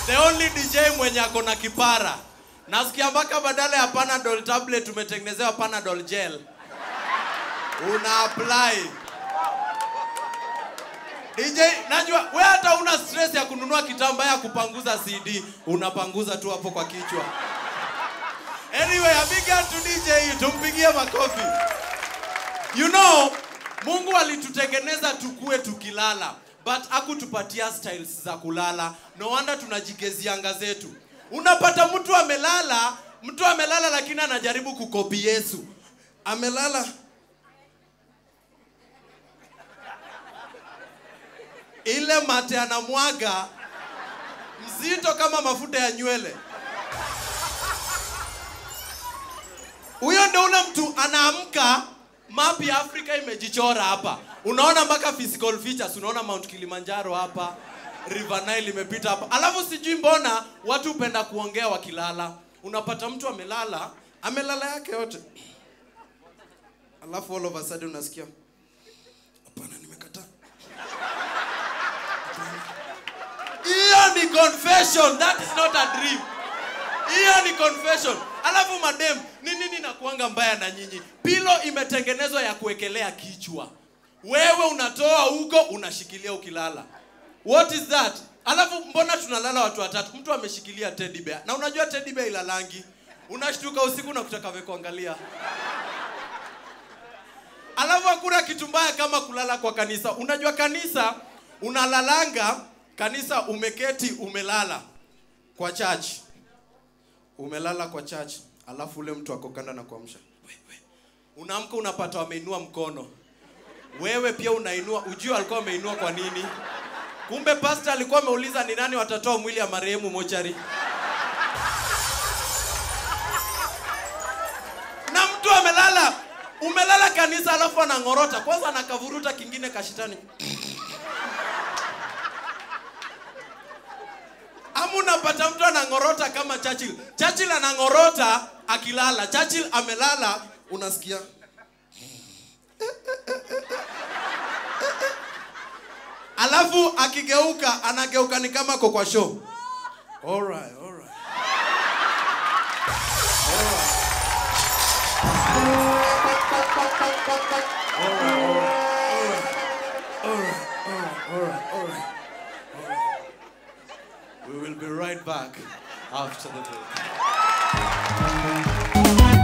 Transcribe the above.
the only DJ mwenye ako na kipara. Nasikia mpaka badala ya Panadol tablet umetengenezewa Panadol gel. Una apply. DJ, najua we hata una stress ya kununua kitambaa ya kupanguza CD, unapanguza tu hapo kwa kichwa. Anyway, a big hand to DJ, tumpigie makofi. You know, Mungu alitutengeneza tukue tukilala, but akutupatia styles za kulala. No wonder tunajigezia anga zetu. Unapata mtu amelala, mtu amelala lakini anajaribu kukopi Yesu. Amelala ile mate anamwaga mzito kama mafuta ya nywele. Huyo ndio ule mtu anaamka, map ya Afrika imejichora hapa. Unaona mpaka physical features, unaona Mount Kilimanjaro hapa, River Nile imepita hapa. Alafu sijui mbona watu hupenda kuongea wakilala. Unapata mtu amelala, amelala yake yote. Alafu all of a sudden unasikia hapana, nimekataa. Hiyo ni confession, that is not a dream. Hiyo ni confession. Alafu madem, ni nini nakuanga mbaya na nyinyi? Pilo imetengenezwa ya kuwekelea kichwa. Wewe unatoa huko unashikilia ukilala. What is that? Alafu mbona tunalala watu watatu? Mtu ameshikilia teddy bear. Na unajua teddy bear ilalangi. Unashtuka usiku na kutaka kuangalia. Alafu hakuna kitu mbaya kama kulala kwa kanisa. Unajua kanisa unalalanga kanisa umeketi umelala kwa church. Umelala kwa church, alafu ule mtu ako kanda na kuamsha. Wewe. Unaamka unapata wameinua mkono. Wewe pia unainua, ujue alikuwa ameinua kwa nini? Kumbe pastor alikuwa ameuliza ni nani watatoa mwili ya marehemu mochari. Na mtu amelala, umelala kanisa alafu anang'orota. Kwanza anakavuruta kingine kashitani. Ama unapata mtu anang'orota kama Churchill. Churchill anang'orota akilala. Churchill amelala, unasikia alafu akigeuka anageuka ni kama ako kwa show. Alright, alright. We will be right back after the break.